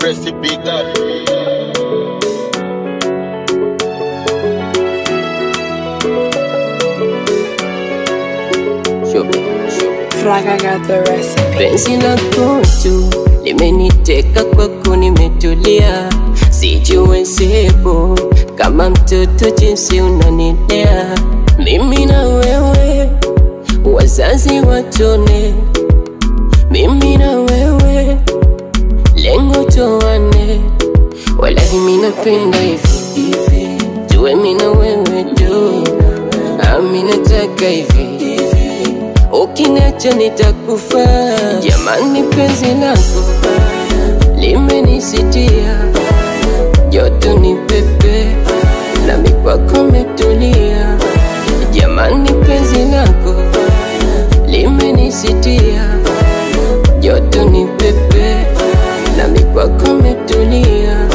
Tracy Big Up. Fraga got the recipe. Penzi lako tu limeniteka kwako, nimetulia, sijiwezepo kama mtoto jinsi unanilea mimi na wewe, wazazi watone, mimi na wewe, lengo toane, walahi mimi napenda hivi hivi, tuwe mimi na wewe tu, ami nataka hivi Ukiniacha nitakufa, jamani, penzi lako limenisitia, joto ni pepe, nami kwako metulia, jamani, penzi lako limenisitia, joto ni pepe, nami kwako metulia.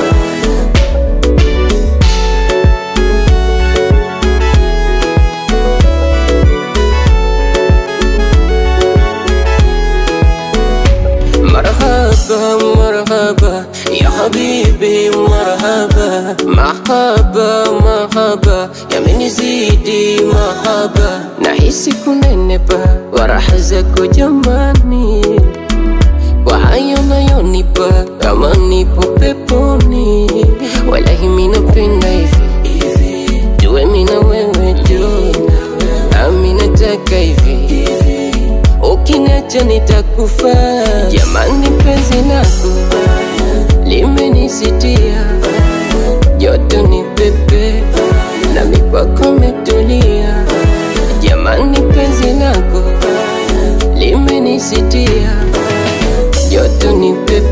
مرحبا مرحبا يا حبيبي مرحبا مرحبا مرحبا يا من زيدي مرحبا nahisi kunenepa kwa raha zako jamani, kwa hayo nayonipa kama nipo peponi. Walahi mi napenda hivi hivi, tuwe mi na wewe tu, nami nataka hivi Ukiniacha nitakufa, jamani, penzi lako limenisitia, joto ni pepe, nami kwako metulia, jamani, penzi lako limenisitia, joto ni pepe